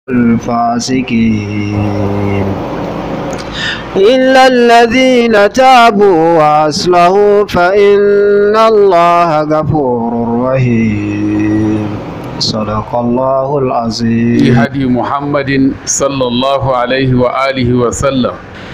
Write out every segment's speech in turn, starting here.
الفاسقين إلا الذين تابوا وأصلحوا فإن الله غفور رحيم صدق الله في العظيم هدي محمد صلى الله عليه وآله وسلم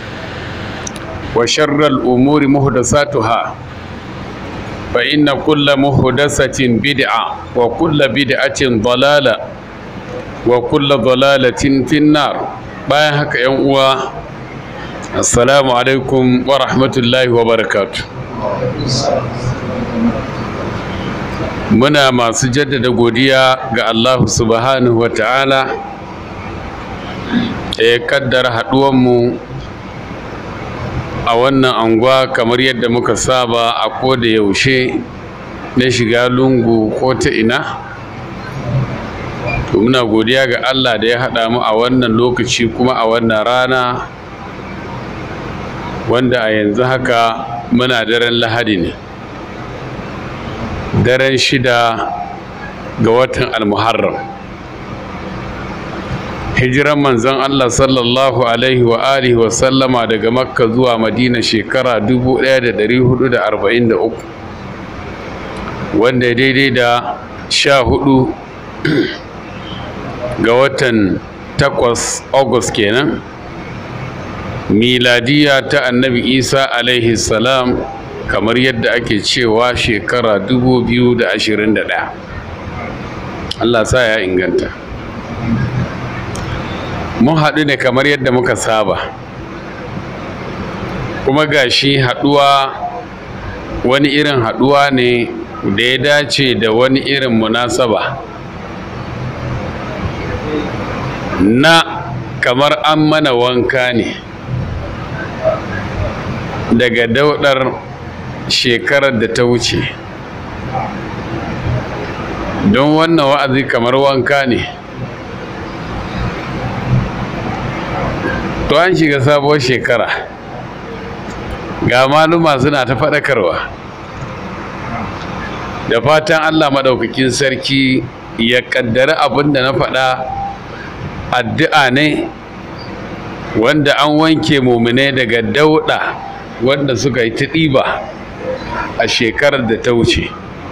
وشر الأمور محدثاتها فإن كل محدثة بدعة وكل بدعة ضلالة وكل ضلالة في النار bayan haka yan uwa assalamu alaikum wa rahmatullahi wa barakatuh muna masu jaddada godiya ga Allah subhanahu wa ta'ala da ya kaddara haɗuwanmu a wannan anguwa kamar yadda muka saba a koda yaushe na shiga lungu ko ta ina to muna godiya ga Allah da ya haɗa mu a wannan lokaci kuma a wannan rana wanda a yanzu haka muna daren lahadi ne daren shida ga watan almuharram hijiran manzon Allah sallallahu alaihi wa alihi wa sallama daga makka zuwa madina shekara 1443 wanda ya daidai da sha hudu ga watan takwas august kenan miladiya ta annabi isa alaihi salam kamar yadda ake cewa shekara 2021 allah sa ya inganta mun haɗu ne kamar yadda muka saba kuma gashi haɗuwa wani irin haɗuwa ne da ya dace da wani irin munasaba na kamar an mana wanka ne daga daudar shekarar da ta wuce don wannan wa'azi kamar wanka ne to an shiga sabuwar shekara ga maluma suna ta faɗakarwa da fatan allah maɗaukakin sarki ya ƙaddari abin da na faɗa addu'a ne wanda an wanke mumine daga dauɗa wanda suka yi ta ɗiba a shekarar da ta wuce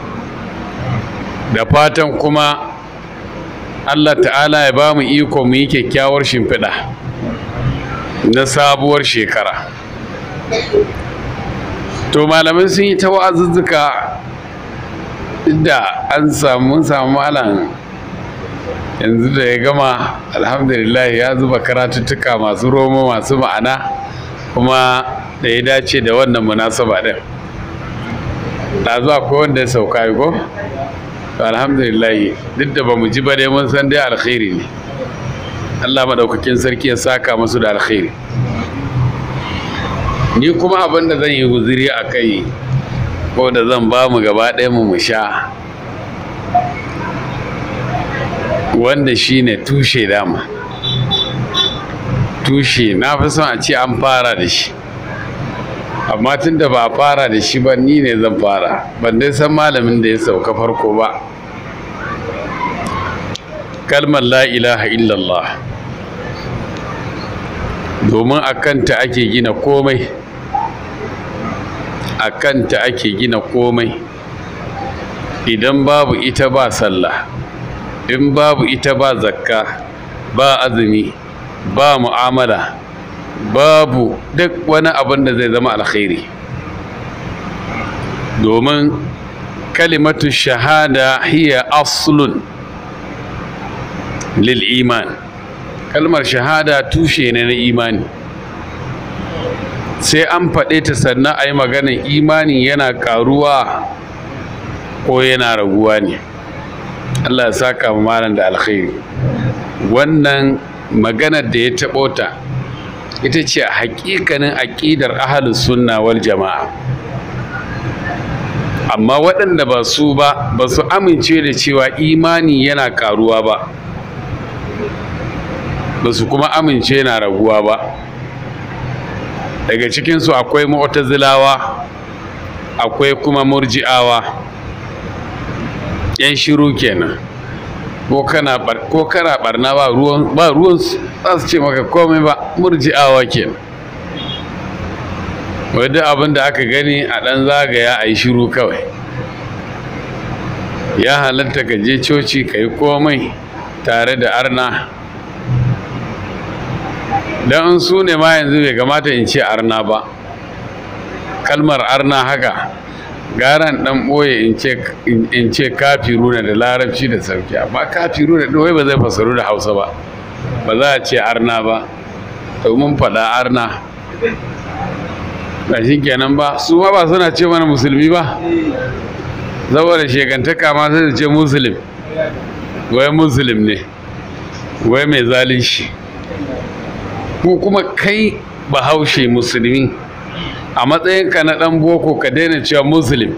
da fatan kuma allah ta'ala ya ba mu iko mu yi kyakkyawar shimfiɗa na sabuwar shekara to malamai sun yi ta wa'azuzzuka da an samu samu malam yanzu da ya gama alhamdulillah ya zuba karatuttuka masu romo masu ma'ana kuma da ya dace da wannan munasaba ɗin da zuwa ko wanda ya sauka yi ko to alhamdulillah duk da ba mu ji ba dai mun san dai alkhairi ne Allah maɗaukakin sarki ya saka masu da alkhairi ni kuma abin da zan yi guziri a kai ko da zan ba mu gaba ɗaya mu mu sha wanda shi ne tushe dama tushe na fi son a ce an fara da shi amma tun da ba a fara da shi ba ni ne zan fara ban dai san malamin da ya sauka farko ba kalmar la ilaha illallah domin a kanta ake gina komai a kanta ake gina komai idan babu ita ba sallah in babu ita ba zakka ba azumi ba mu'amala babu duk wani abin da zai zama alkhairi domin kalimatu shahada hiya aslun lil iman kalmar shahada tushe ne na imani sai an faɗe ta sannan a yi maganin imani yana ƙaruwa ko yana raguwa ne Allah ya saka mu malam da alkhairi wannan maganar da ya taɓo ta ita ce a hakikanin aƙidar ahalus sunna wal jama'a amma waɗanda ba su ba ba su amince da cewa imani yana ƙaruwa ba ba su kuma amince yana raguwa ba daga cikinsu akwai mu'tazilawa akwai kuma murji'awa yan shiru kenan ko kana bar ko kana barna ba ruwan ba ruwan su za su ce maka komai ba murji'awa kenan wadda abin da aka gani a ɗan zagaya a yi shiru kawai ya halatta ka je coci ka yi komai tare da arna don in su ne ma yanzu bai kamata in ce arna ba kalmar arna haka garan dan ɓoye in ce kafiru na da larabci da sauki amma kafiru da ɗoye ba zai fasaru da hausa ba ba za a ce arna ba domin faɗa arna ba shi kenan ba su ma ba suna ce mana musulmi ba saboda shekantaka ma sai ce musulmi wai musulmi ne wai mai zalunci ko kuma kai bahaushe musulmi a matsayinka na ɗan boko ka daina cewa muslim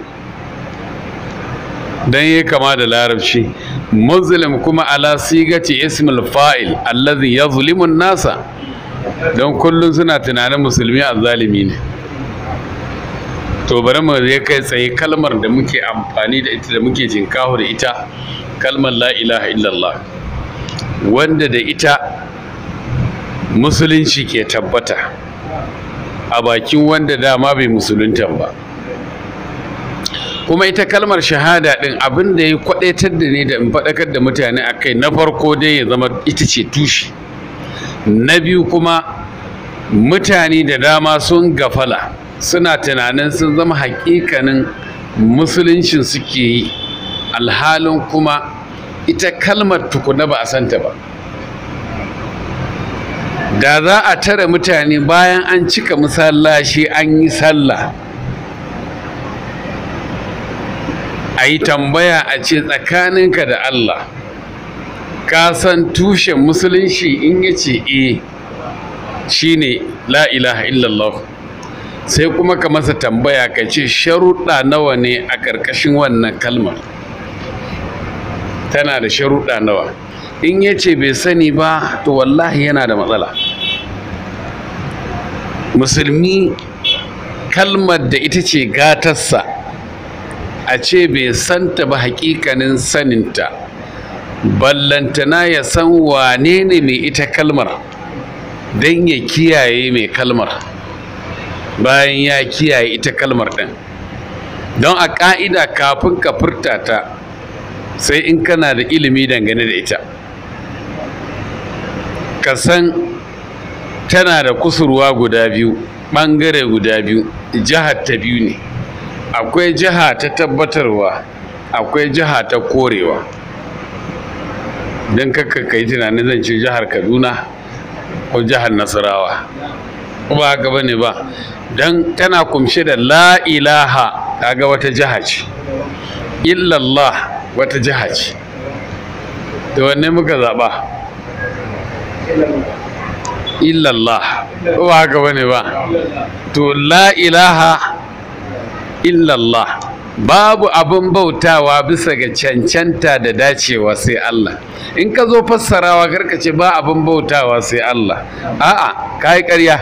don yi kama da larabci muslim kuma ala sigati ismul fa'il allazi ya zulimun nasa don kullum suna tunanin musulmi a zalimi ne to bari mu zai kai tsaye kalmar da muke amfani da ita da muke jinkahu da ita kalmar la ilaha illallah wanda da ita musulunci ke tabbata a bakin wanda dama bai musulunta ba kuma ita kalmar shahada din abin da ya kwadaitar da ne da in faɗakar da mutane a kai na farko dai ya zama ita ce tushe na biyu kuma mutane da dama sun gafala suna tunanin sun zama hakikanin musuluncin suke yi alhalin kuma ita kalmar tukuna ba a santa ba da za a tare mutane bayan an cika masallaci an yi sallah a yi tambaya a ce tsakaninka da Allah ka san tushen musulunci in ya ce e shi ne la ilaha illallah sai kuma ka masa tambaya ka ce sharuɗa nawa ne a ƙarƙashin wannan kalmar tana da sharuɗa nawa in ya ce bai sani ba to wallahi yana da matsala musulmi kalmar da ita ce gatarsa a ce bai santa ba hakikanin saninta ballantana ya san wane ne mai ita kalmar don ya kiyaye mai kalmar bayan ya kiyaye ita kalmar ɗin don a ƙa'ida kafin ka furta ta sai in kana da ilimi dangane da ita ka san tana da kusurwa guda biyu ɓangare guda biyu jihar ta biyu ne akwai jiha ta tabbatarwa akwai jiha ta korewa don kakka ka yi tunanin zan ce jihar kaduna ko jihar nasarawa ko ba haka bane ba don tana kumshe da la ilaha kaga wata jiha ce illallah wata jiha ce da wanne muka zaɓa illallah ko ba haka bane ba to la ilaha illallah babu abin bautawa bisa ga cancanta da dacewa sai Allah in ka zo fassarawa karka ce ba abin bautawa sai Allah a'a ka yi ƙarya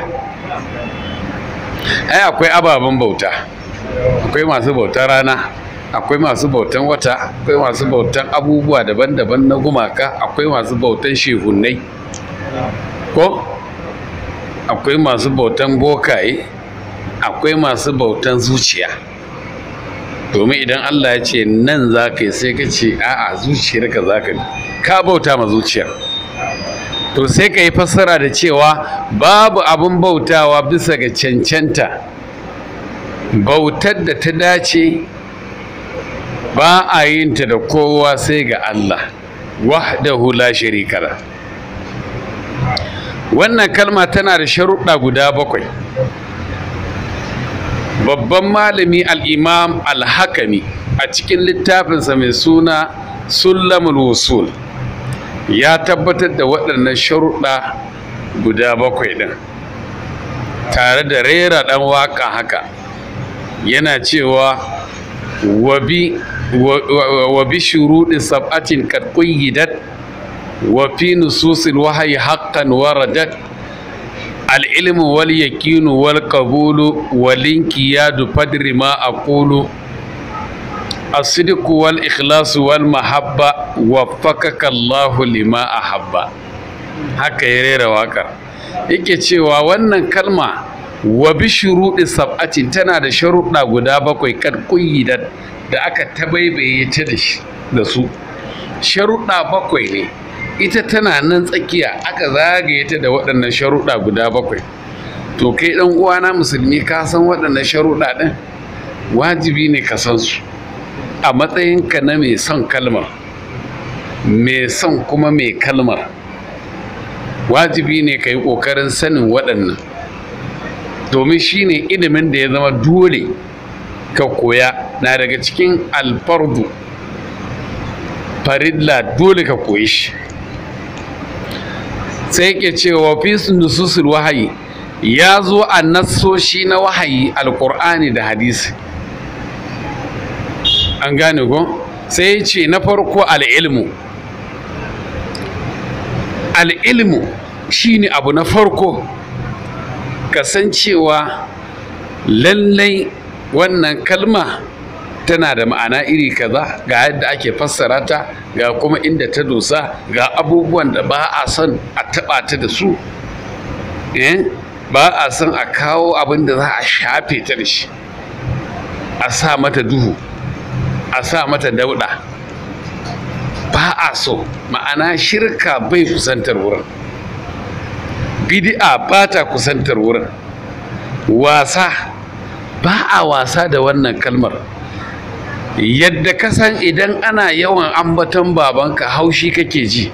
ai akwai ababen bauta akwai masu bautan rana akwai masu bautan wata akwai masu bautan abubuwa daban-daban na gumaka akwai masu bautan shehunai ko akwai masu bautan bokaye akwai masu bautan zuciya domin idan Allah ya ce nan za ka yi sai ka ce a'a zuciyarka za ka ka bauta ma zuciyar to sai ka yi fassara da cewa babu abin bautawa bisa ga cancanta bautar da ta dace ba a yin ta da kowa sai ga Allah wahdahu la sharika la wannan kalma tana da sharuɗa guda bakwai babban malami al'imam al-hakami a cikin littafinsa mai suna sullamul wusul ya tabbatar da waɗannan sharuɗa guda bakwai ɗin tare da rera ɗan waƙa haka yana cewa wa bi shuruɗi sab'atin kad qayyidat wa fi nususil wahyi haqqan waradat العلم واليقين والقبول والانقياد فدر ما أقول الصدق والإخلاص والمحبة وفقك الله لما أحب haka ya rera waƙar yake cewa wannan kalma wa bi shuruɗi sab'atin tana da sharuɗa guda bakwai kan ƙuyyidat da aka tabaibaye ta da su sharuɗa bakwai ne ita tana nan tsakiya aka zagaye ta da waɗannan sharuɗa guda bakwai to kai ɗan uwana musulmi ka san waɗannan sharuɗa ɗin wajibi ne ka san su a matsayinka na mai son kalmar mai son kuma mai kalmar wajibi ne ka yi ƙoƙarin sanin waɗannan domin shi ne ilimin da ya zama dole ka koya na daga cikin alfardu farilla dole ka koyi shi sai ke cewa fi nususul wahayi ya zo a nassoshi na wahayi alkur'ani da hadisi an gane ko sai ce na farko al'ilmu al'ilmu shine abu na farko kasancewa lallai wannan kalma tana da ma'ana iri kaza ga yadda ake fassara ta ga kuma inda ta dosa ga abubuwan da ba a son a taɓa ta da su ba a son a kawo abin da za a shafe ta da shi a sa mata duhu a sa mata dauɗa ba a so ma'ana shirka bai kusantar wurin bid'a ba ta kusantar wurin wasa ba a wasa da wannan kalmar yadda ka san idan ana yawan ambaton babanka haushi kake ji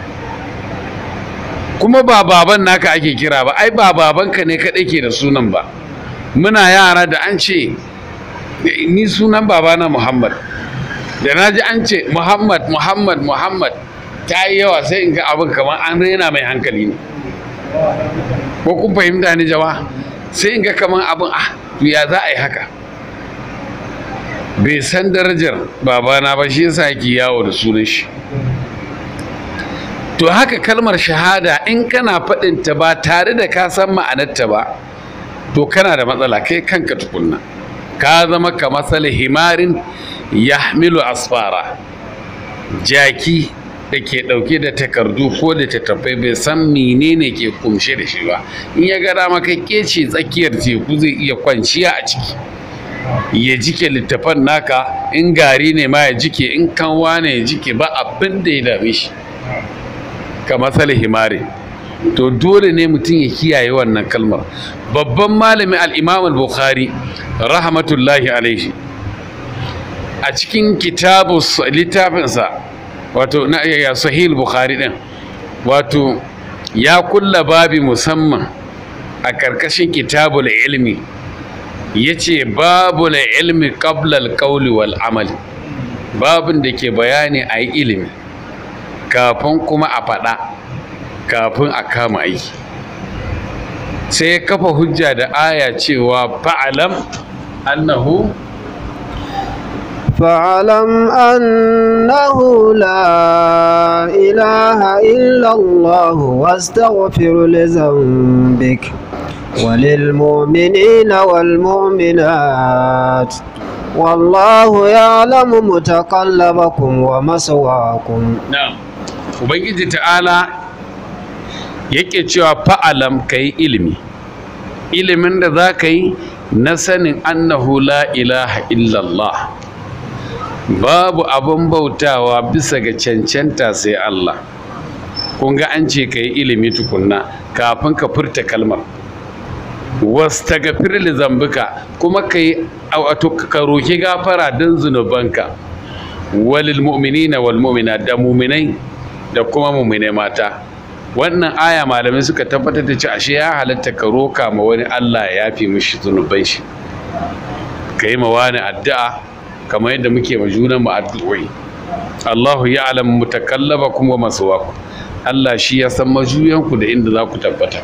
kuma ba baban naka ake kira ba ai ba babanka ne kaɗai ke da sunan ba muna yara da an ce ni sunan babana muhammad da na ji an ce muhammad muhammad muhammad ta yi yawa sai in ga abin kamar an rena mai hankali ne ko kun fahimta ni jama sai in ga kamar abin ah ya za a yi haka bai san darajar babana ba shi yasa yake yawo da sunan shi to haka kalmar shahada in kana faɗinta ba tare da ka san ma'anarta ba to kana da matsala kai kanka tukunna ka zama ka matsala himarin yahmilu asfara jaki da ke ɗauke da takardu ko da tattafai bai san menene ke kumshe da shi ba in ya ga dama kai kece tsakiyar teku zai iya kwanciya a ciki ya jike littafan naka in gari ne ma ya jike in kanwa ne ya jike ba abin da ya dame shi ka matsala himari to dole ne mutum ya kiyaye wannan kalmar babban malami al-imam al-bukhari rahmatullahi alaihi a cikin kitabu littafinsa wato na ya sahih bukhari din wato ya kulla babi musamman a karkashin kitabul ilmi yace babul ilmi qabla al-qawli wal amal babin da ke bayani a yi ilimi kafin kuma a faɗa kafin a kama aiki sai ya kafa hujja da aya cewa fa'alam annahu فاعلم أنه لا إله إلا الله واستغفر لذنبك وللمؤمنين والمؤمنات والله يعلم متقلبكم ومثواكم na'am ubangiji ta'ala yake cewa fa'alam ka yi ilimi ilimin da za ka yi na sanin annahu la ilaha illallah babu abin bautawa bisa ga cancanta sai Allah kun ga an ce ka yi ilimi tukunna kafin ka furta kalmar wastagfir li zambika kuma ka yi wato ka roki gafara don zunubanka walil mu'minina wal mu'minat da mu'minai da kuma mu'minai mata wannan aya malamai suka tabbatar da cewa ashe ya halatta ka roka ma wani Allah ya yafi mishi zunuban shi ka yi ma wani addu'a kamar yadda muke ma junan mu addu'o'i Allahu ya'lamu mutakallabakum wa maswaakum Allah shi ya san majuyanku da inda za ku tabbata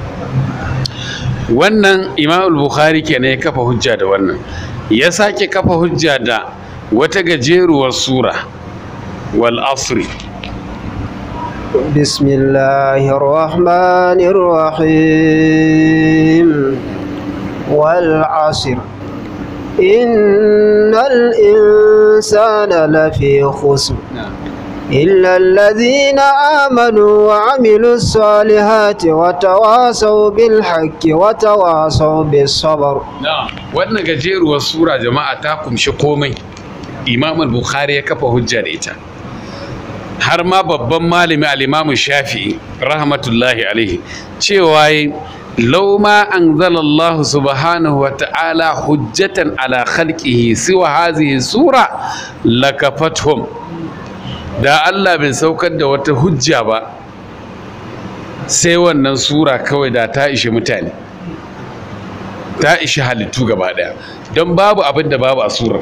wannan Imam al-Bukhari kenan ya kafa hujja da wannan ya sake kafa hujja da wata gajeruwar sura wal asri بسم الله الرحمن الرحيم والعصر إن الإنسان لفي خسر إلا الذين آمنوا وعملوا الصالحات وتواصوا بالحق وتواصوا بالصبر wannan gajeruwar sura jama'a ta kumshi komai imam al-bukhari ya kafa hujja da ita har ma babban malami al-imam shafi'i rahmatullahi alaihi cewa law ma anzala Allah subhanahu wa ta'ala hujjatan ala khalqihi siwa hadhihi sura lakafatuhum da Allah bai saukar da wata hujja ba sai wannan sura kawai da ta ishi mutane ta ishi halittu gaba daya don babu abin da babu a surar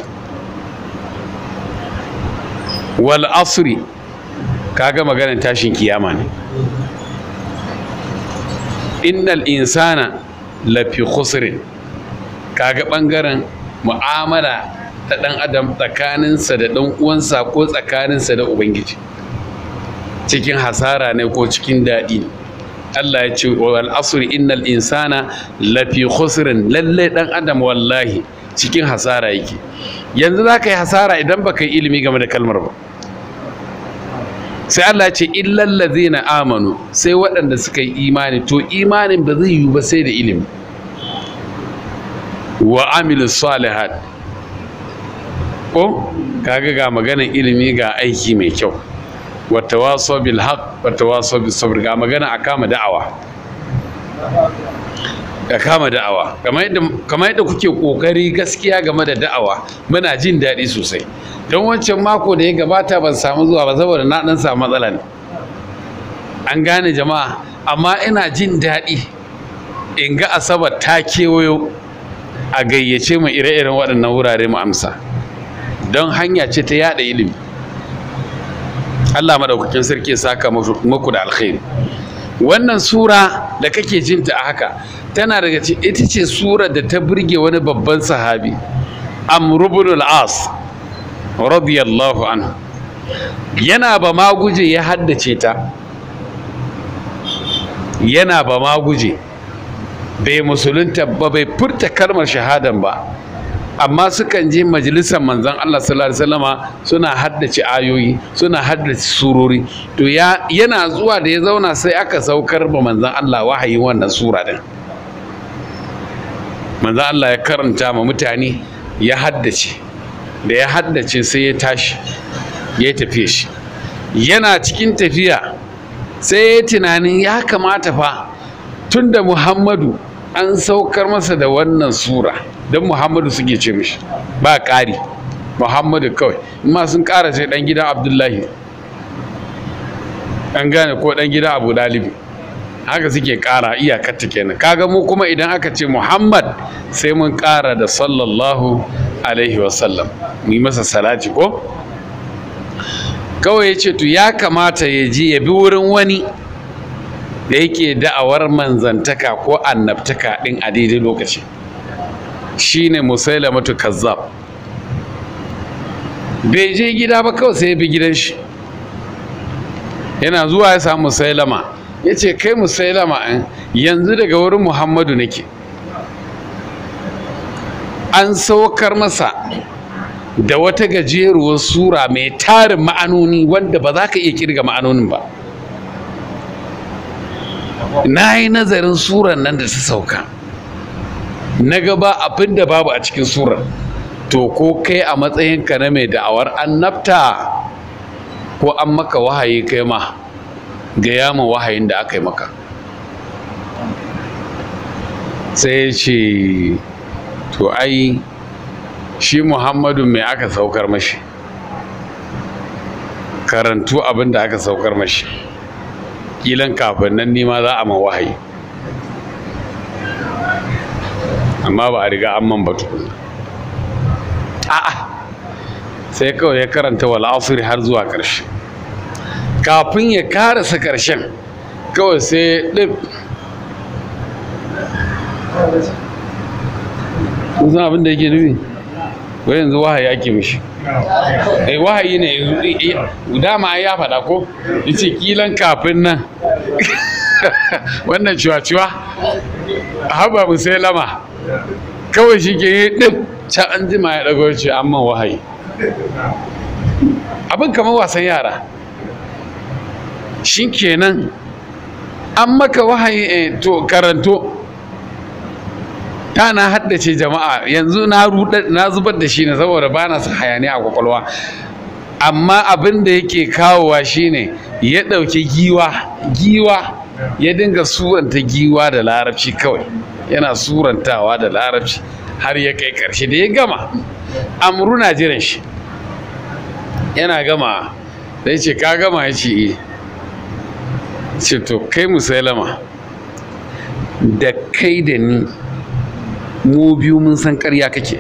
wal asri kaga maganar tashin kiyama ne innal insana lafi khusrin kaga bangaren mu'amala ta ɗan adam tsakaninsa da ɗan uwansa ko tsakaninsa da ubangiji cikin hasara ne ko cikin daɗi ne Allah ya ce wal asri innal insana lafi khusrin lalle ɗan adam wallahi cikin hasara yake yanzu za ka yi hasara idan ba ka yi ilimi game da kalmar ba sai Allah ce illal ladzina amanu sai waɗanda suka yi imani to imanin ba zai yiwu ba sai da ilimi wa amilu salihat ko kaga ga maganar ilimi ga aiki mai kyau wata waso bil haq wata waso bil sabr ga magana a kama da'awa a kama da'awa kamar yadda kuke kokari gaskiya game da da'awa muna jin daɗi sosai don wancan mako da ya gabata ban samu zuwa ba saboda na ɗan samu matsala ne an gane jama'a amma ina jin daɗi in ga asabar ta kewayo a gayyace mu ire-iren waɗannan wurare mu amsa don hanya ce ta yada ilimi Allah madaukakin sarki ya saka muku da alkhairi wannan sura da kake jinta a haka tana daga ita ce sura da ta burge wani babban sahabi Amr ibn al-As radiyallahu anhu yana ba ma guje ya haddace ta yana ba ma guje bai musulunta ba bai furta kalmar shahadan ba amma sukan je majalisar manzon Allah sallallahu alaihi wasallama suna haddace ayoyi suna haddace surori to ya yana zuwa da ya zauna sai aka saukar ba manzon Allah wahayi wannan sura din manzon Allah ya karanta ma mutane ya haddace da ya haddace sai ya tashi ya tafiye shi yana cikin tafiya sai ya tunanin ya kamata fa tunda Muhammadu an saukar masa da wannan sura don muhammadu suke ce mishi ba ƙari muhammadu kawai ma sun ƙara sai ɗan gidan abdullahi an gane ko ɗan gidan abu dalibi haka suke ƙara iyakarta kenan kaga mu kuma idan aka ce muhammad sai mun ƙara da sallallahu alaihi wasallam mu yi masa salati ko kawai ya ce to ya kamata ya ji ya bi wurin wani da yake da'awar manzantaka ko annabtaka ɗin a daidai lokaci shine musailamatu kazzab bai je gida ba kawai sai ya bi gidan shi yana zuwa ya samu musailama ya ce kai musailama yanzu daga wurin muhammadu nake an saukar masa da wata gajeruwar sura mai tarin ma'anoni wanda ba za ka iya kirga ma'anonin ba na yi nazarin suran nan da ta sauka na gaba abin da babu a cikin surar to ko kai a matsayinka na mai da'awar annabta ko an maka wahayi kai ma ga yama wahayin da aka yi maka sai ce to ai shi muhammadu mai aka saukar mashi karantu abin da aka saukar mashi kilan kafin nan nima za a ma wahayi amma ba a riga an man ba tukuna a'a sai kawai ya karanta wal asri har zuwa ƙarshe kafin ya karasa ƙarshen kawai sai ɗin kun san abin da yake nufi wai yanzu wahayi ake mishi eh wahayi ne dama ya faɗa ko yace kilan kafin nan wannan ciwa-ciwa haba musailama kawai shi ke yi ɗin can an jima ya ɗago ce amma wahayi abin kamar wasan yara shi kenan an maka wahayi eh, to karanto ta na haddace jama'a yanzu na ruɗa na zubar da shi ne saboda ba na son hayaniya a kwakwalwa amma abin da yake kawowa shine ya ɗauki giwa giwa ya dinga suranta giwa da larabci kawai yana surantawa da larabci har ya kai ƙarshe da ya gama amru na jiran shi yana gama da ya ce ka gama ya ce "Eh." ce to kai musailama da kai da ni mu biyu mun san ƙarya kake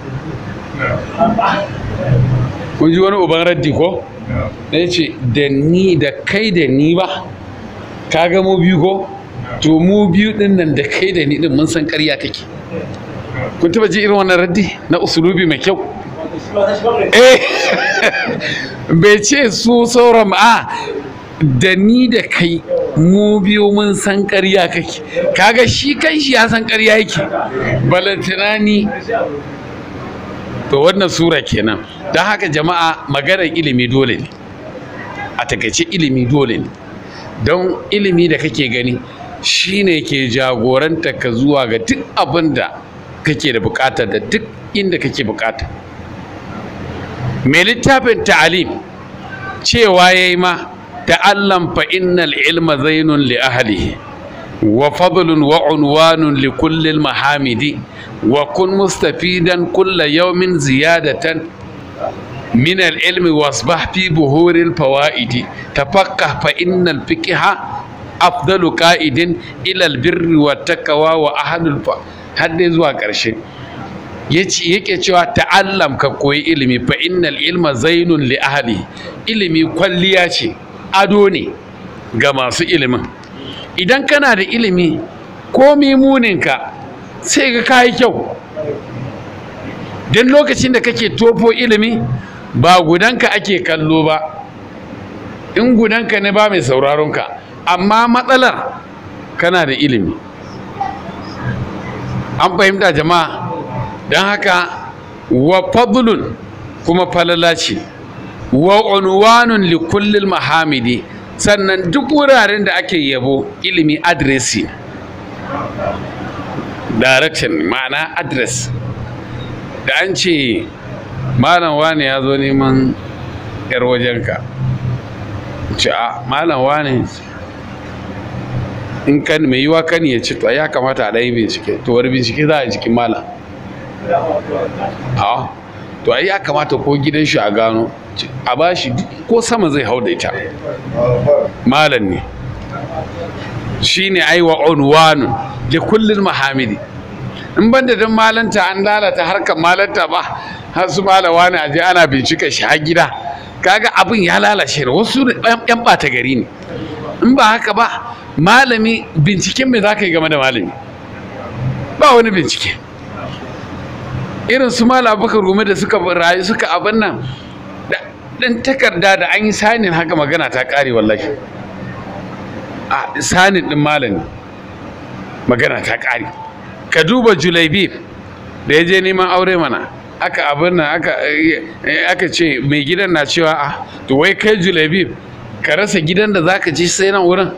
kun ji wani uban raddi ko da ya ce da ni da kai da ni ba ka ga mu biyu ko to mu biyu din nan da kai da ni din mun san ƙarya kake kun taba ji irin wannan raddi na usulubi mai kyau eh bai ce su sauran a da ni da kai mu biyu mun san ƙarya kake kaga shi kan shi ya san ƙarya yake balantana ni to wannan sura kenan don haka jama'a maganar ilimi dole ne a takaice ilimi dole ne don ilimi da kake gani shine ke jagoranta ka zuwa ga duk abin da kake da bukata da duk inda kake bukata mai littafin ta'alim cewa ya yi ma ta'allam fa innal ilma zainun li ahlihi wa fadlun wa unwanun li kulli mahamidi wa kun mustafidan kulla yawmin ziyadatan من العلم واصبح في بهور الفوائد تفقه فإن الفقه أفضل قائد إلى البر والتقوى وأهل الف har dai zuwa ƙarshe yake cewa ta'allam ka koyi ilimi fa innal ilma zainun li ahli ilimi kwalliya ce ado ne ga masu ilimin idan kana da ilimi komi muninka sai ga kayi kyau don lokacin da kake tofo ilimi ba gudanka ake kallo ba in gudanka ne ba mai sauraronka amma matsalar kana da ilimi an fahimta jama'a don haka wa fadlun kuma falala ce wa unwanun li kullil mahamidi sannan duk wuraren da ake yabo ilimi adresi direction ma'ana address da an ce malam wane ya zo neman yar wajenka ce a malam wane in kan mai yiwa kan ya ci to ya kamata a ɗaya bincike to wani bincike za a jikin malam a to ai ya kamata ko gidan shi a gano a ba shi ko sama zai hau da ita malam ne shi ne aiwa unwanu da kullum mahamidi in ban da don malanta an lalata harkar malanta ba har su malawa ne aje ana bincika shi har gida kaga abin ya lalace wasu yan ɓata gari ne in ba haka ba malami binciken me za ka yi game da malami ba wani bincike irin su malam abubakar gome da suka rayu suka abin nan dan takarda da an yi sanin haka magana ta kare wallahi a sanin din malami magana ta kare ka duba julaibi da ya je neman aure mana aka abin nan aka aka ce mai gidan na cewa a to wai kai julaibi ka rasa gidan da zaka ci sai nan wurin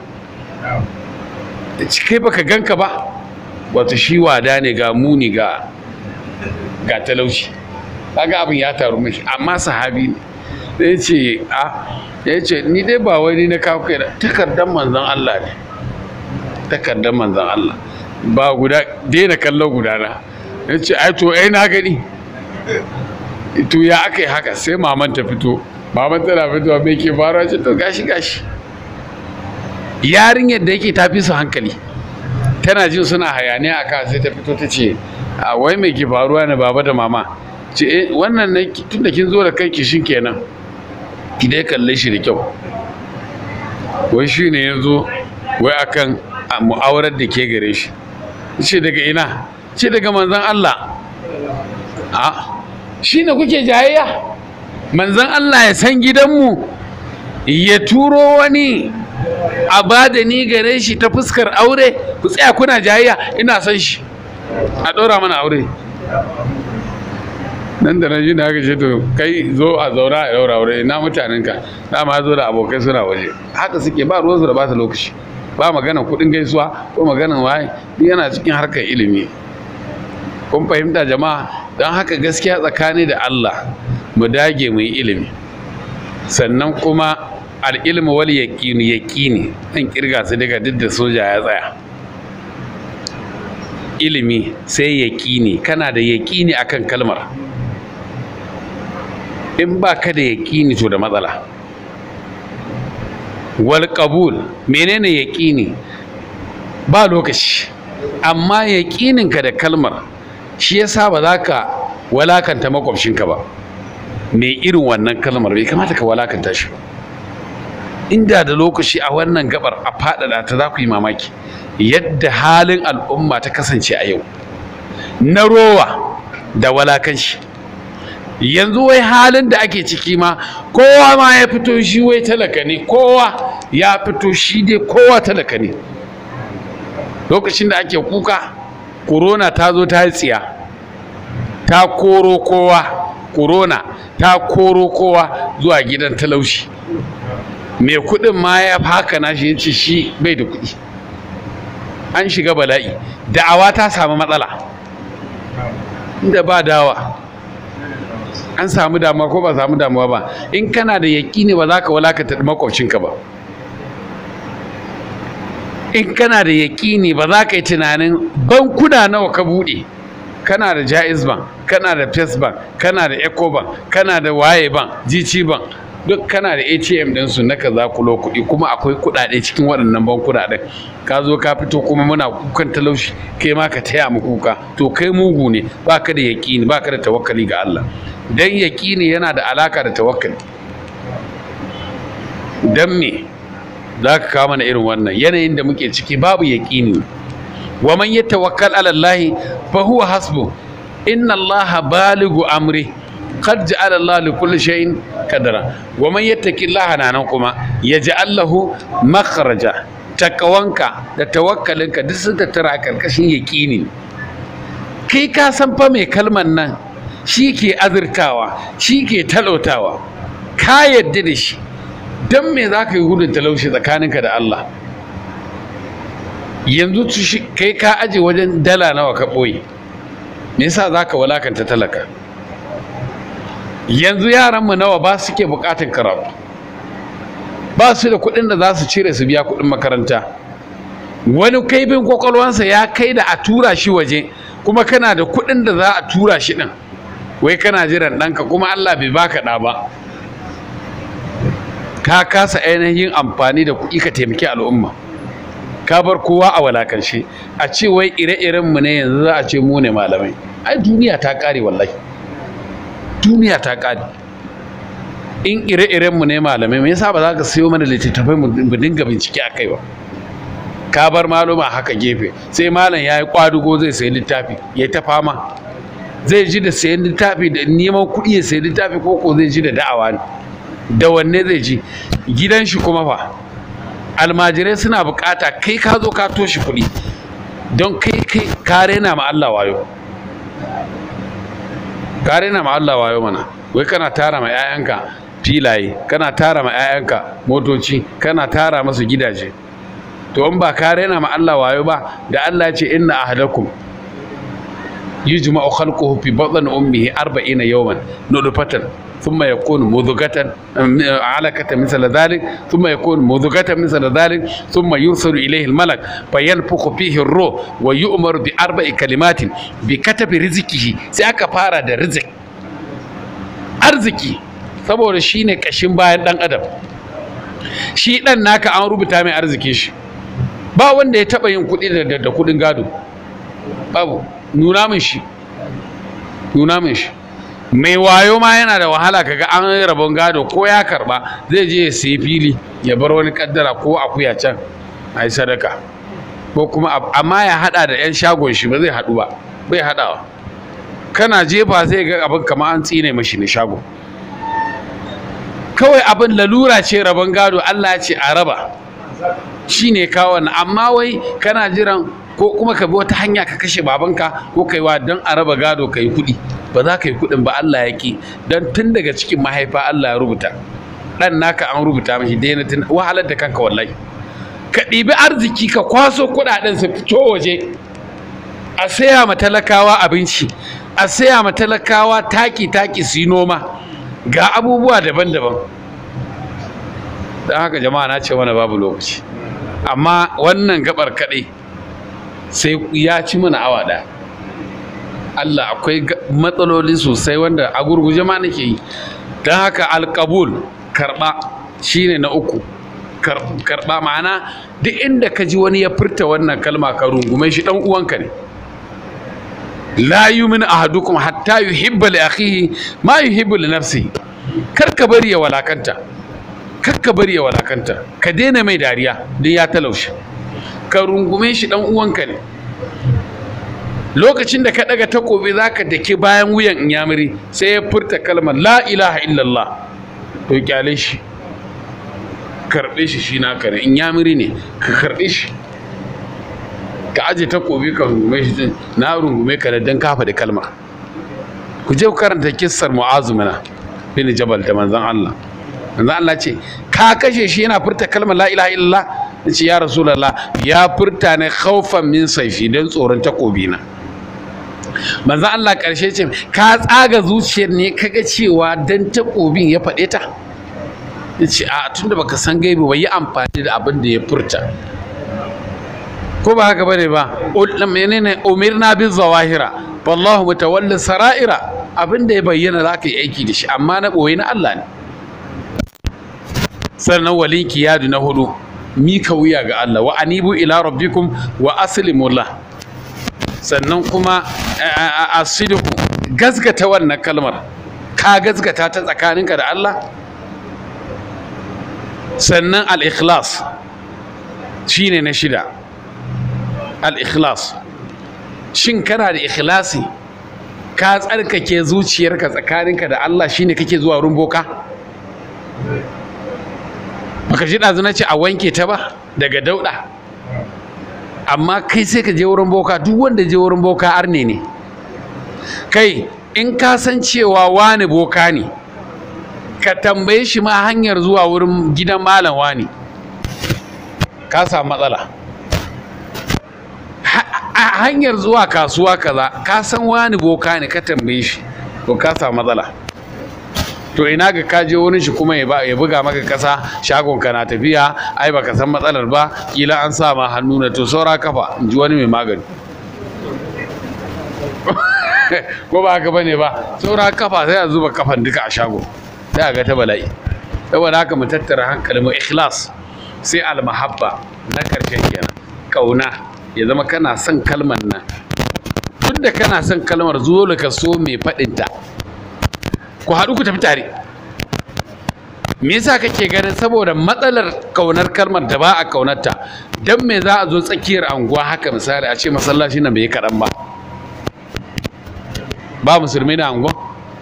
kai baka ganka ba wato shi wada ne ga muni ga ga talauci kaga abin ya taru mashi amma sahabi ne da ya ce a ya ce ni dai ba wani na kawo kai takardar manzon Allah ne takardar manzon Allah ba guda daina kallon gudana ya ce ai to ai na gani to ya aka yi haka sai maman ta fito maman tana fitowa mai ke faruwa ce to gashi gashi yarinyar da yake ta fi su hankali tana jin suna hayaniya a kan sai ta fito ta ce a wai mai ke faruwa ne baba da mama ce eh wannan ne tun da kin zo da kai kishin kenan ki dai kalle shi da kyau wai shi ne ya zo wai akan mu'awarar da ke gare shi ce daga ina ce daga manzan Allah a shi ne kuke jayayya manzan Allah ya san gidanmu ya turo wani a ba da ni gare shi ta fuskar aure ku tsaya kuna jayayya ina son shi a ɗora mana aure nan da nan shi da haka ce to kai zo a zauna a daura aure ina mutanenka dama zo da abokai suna waje haka suke ba ruwansu da bata lokaci ba magana kuɗin gaisuwa ko maganan waye duk yana cikin harkar ilimi kun fahimta jama'a don haka gaskiya tsakani da Allah mu dage mu yi ilimi sannan kuma al'ilmu wal yaqini yaqini dan kirga su daga duk da soja ya tsaya ilimi sai yaqini kana da yaqini akan kalmar in ba ka da yaqini to da matsala wal qabul menene yaqini ba lokaci amma yaqininka da kalmar shi yasa ba za ka walakanta makwabcinka ba mai irin wannan kalmar bai kamata ka walakanta shi ba inda da lokaci a wannan gabar a faɗaɗa ta za ku yi mamaki yadda halin al'umma ta kasance a yau na rowa da walakanci yanzu wai halin da ake ciki ma kowa ma ya fito shi wai talaka ne kowa ya fito shi dai kowa talaka ne lokacin da ake kuka corona ta zo ta yi tsiya ta koro kowa corona ta koro kowa zuwa gidan talaushi mai kudin ma ya haka na shi yace shi bai da kudi an shiga bala'i da'awa ta samu matsala inda ba dawa an samu damuwa ko ba samu damuwa ba in kana da yaƙini ba za ka walakata makwabcinka ba in kana da yaƙini ba za ka yi tunanin bankuna nawa ka buɗe kana da jaiz bank kana da first bank kana da eco bank kana da waye bank gt bank duk kana da atm ɗinsu na ka za kulo kuɗi kuma akwai kuɗaɗe cikin waɗannan bankuna ɗin ka zo ka fito kuma muna kukan talaushi kai ma ka taya mu kuka to kai mugu ne ba ka da yaƙini ba ka da tawakkali ga Allah dan yaƙini yana da alaka da tawakkali dan me za ka kawo mana irin wannan yanayin da muke ciki babu yaƙini wa man yatawakkal ala Allah fa huwa hasbu inna Allah baligu amri qad ja'ala Allah li kulli shay'in kadara wa man yattaki Allah nan kuma yaj'al lahu makhraja takawanka da tawakkalinka duk sun tattara a karkashin yaƙini kai ka san fa mai kalman nan shi ke azurtawa shi ke talautawa ka yadda da shi don me za ka yi gudun talauci tsakaninka da Allah yanzu kai ka aje wajen dala nawa ka ɓoye me yasa za ka walakanta talaka yanzu yaranmu nawa ba su ke buƙatar karatu ba su da kuɗin da za su cire su biya kuɗin makaranta wani kaifin kwakwalwansa ya kai da a tura shi waje kuma kana da kuɗin da za a tura shi ɗin wai kana jiran ɗanka kuma Allah bai baka ɗa ba ka kasa ainihin amfani da kuɗi ka taimaki al'umma ka bar kowa a walakance a ce wai ire-iren mu ne yanzu za a ce mu ne malamai ai duniya ta ƙare wallahi duniya ta ƙare in ire-iren mu ne malamai me yasa ba za ka siyo mana littattafai mu dinga bincike a kai ba ka bar maluma haka gefe sai malam ya yi kwadugo zai sayi littafi ya ta fama zai ji da sayan littafi da neman kuɗi ya sayi littafi ko ko zai ji da da'awa ne da wanne zai ji gidan shi kuma fa almajirai suna bukata kai ka zo ka toshi kuɗi don kai kai ka rena ma Allah wayo ka rena ma Allah wayo mana wai kana tara ma 'ya'yanka filaye kana tara ma 'ya'yanka motoci kana tara masu gidaje to in ba ka rena ma Allah wayo ba da Allah ya ce inna ahadakum yujma'u khalquhu fi batni ummihi 40 yawman nudfatan ثم يكون مضغة علقة مثل ذلك ثم يكون مضغة مثل ذلك ثم يرسل إليه الملك فينفخ فيه الروح ويؤمر بأربع كلمات بكتب رزقه سيأك فارا دا رزق arziki saboda shi ne ƙashin bayan ɗan adam shi ɗan naka an rubuta mai arziki shi ba wanda ya taɓa yin kuɗi da kuɗin gado babu nuna min shi nuna min shi mai wayo ma yana da wahala kaga an rabon gado ko ya karba zai je ya sayi fili ya bar wani kaddara ko akuya can a yi sadaka ko kuma amma ya hada da 'yan shagon shi ba zai hadu ba bai hadawa kana jefa zai ga abin kamar an tsine mashi ne shago kawai abin lalura ce rabon gado Allah ya ce a raba shine kawo wannan amma wai kana jiran ko kuma ka bi wata hanya ka kashe babanka ko kai wa don a raba gado ka yi kuɗi ba za ka yi kuɗin ba Allah ya ki don tun daga cikin mahaifa Allah ya rubuta ɗan naka an rubuta mashi daina tun wahalar da kanka wallahi ka ɗibi arziki ka kwaso kuɗaɗen su fito waje a saya ma talakawa abinci a saya ma talakawa taki taki su yi noma ga abubuwa daban-daban don haka jama'a na ce mana babu lokaci amma wannan gabar kaɗai sai ya ci mana awa ɗaya Allah akwai matsaloli sosai wanda a gurguje ma nake yi don haka alkabul karɓa shine na uku karɓa ma'ana duk inda ka ji wani ya furta wannan kalma ka rungume shi ɗan uwanka ne la yumin ahadukum hatta yuhibba li akhihi ma yuhibbu li nafsihi kar ka bari ya walakanta kar ka bari ya walakanta ka daina mai dariya don ya talaushe ka rungume shi dan uwanka ne lokacin da ka daga takobi zaka dake bayan wuyan inyamiri sai ya furta kalmar la ilaha illallah to kyale shi karbe shi shi naka ne inyamiri ne ka karbe shi ka aje takobi ka rungume shi na rungume ka da dan kafa da kalmar ku je ku karanta kissar mu'azu mana bin jabal da manzon Allah manzon Allah ce ka kashe shi yana furta kalmar la ilaha illallah ce ya rasulullah ya furta ne khaufan min saifi dan tsoron takobi na manzon Allah karshe ce ka tsaga zuciyar ne kaga cewa dan takobin ya faɗe ta yace a tunda baka san gaibi ba yi amfani da abin da ya furta ko ba haka bane ba menene umirna bin zawahira wallahu mutawalli sara'ira abin da ya bayyana za ka yi aiki da shi amma na ɓoye na Allah ne sannan walin kiyadu na hudu mika wuya ga Allah wa anibu ila rabbikum wa aslimu lah sannan kuma asidiku gazgata wannan kalmar ka gazgata ta tsakaninka da Allah sannan al-ikhlas shine na shida al-ikhlas shin kana da ikhlasi ka tsarkake zuciyarka tsakaninka da Allah shine kake zuwa wurin boka baka ji ɗazu na ce a wanke ta ba daga dauɗa amma kai sai ka je wurin boka duk wanda je wurin boka arne ne kai in ka san cewa wani boka ne ka tambaye shi ma hanyar zuwa wurin gidan malam wani ka samu matsala a hanyar zuwa kasuwa kaza ka san wani boka ne ka tambaye shi to ka samu matsala to ina ga ka je wurin shi kuma ya buga maka kasa shagon ka na tafiya ai baka san matsalar ba kila an sa ma hannu na to saura kafa in ji wani mai magani ko ba haka bane ba saura kafa sai a zuba kafan duka a shago sai a ga ta bala'i saboda haka mu tattara hankali mu ikhlas sai almahabba na karshen kenan kauna ya zama kana son kalmar nan tun da kana son kalmar zuwa ka so mai faɗinta ku haɗu ku tafi tare me yasa kake ganin saboda matsalar kaunar kalmar da ba a kaunarta dan me za a zo tsakiyar anguwa haka misali a ce masallaci nan bai kaɗan ba ba musulmi na anguwa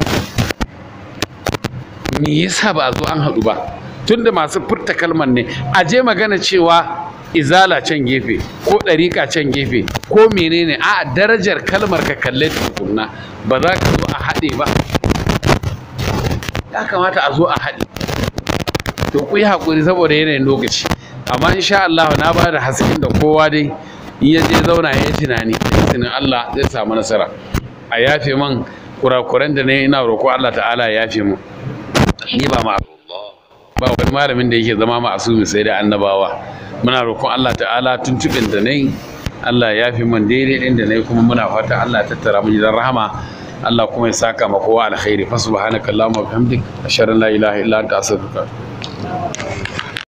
me yasa ba a zo an haɗu ba tunda masu furta kalmar ne a je magana cewa izala can gefe ko ɗariƙa can gefe ko menene a darajar kalmar ka kalle tukunna ba za ka zo a haɗe ba ya kamata a zo a haɗe to ku yi haƙuri saboda yanayin lokaci amma insha Allah na ba da hasken da kowa dai in ya je zauna ya yi tunani izinin Allah zai samu nasara a yafe man kurakuran da ne ina roƙo Allah ta'ala ya yafe mu ni ba ma ba wani malamin da yake zama ma'asumi sai da annabawa muna roƙon Allah ta'ala tuntuɓin da nayi Allah ya fi man daidai ɗin da nayi kuma muna fata Allah ya tattara mu gidan rahama Allah kuma ya saka ma kowa alkhairi fa subhanaka allahumma wa bihamdik ashhadu an la ilaha illa anta astaghfiruka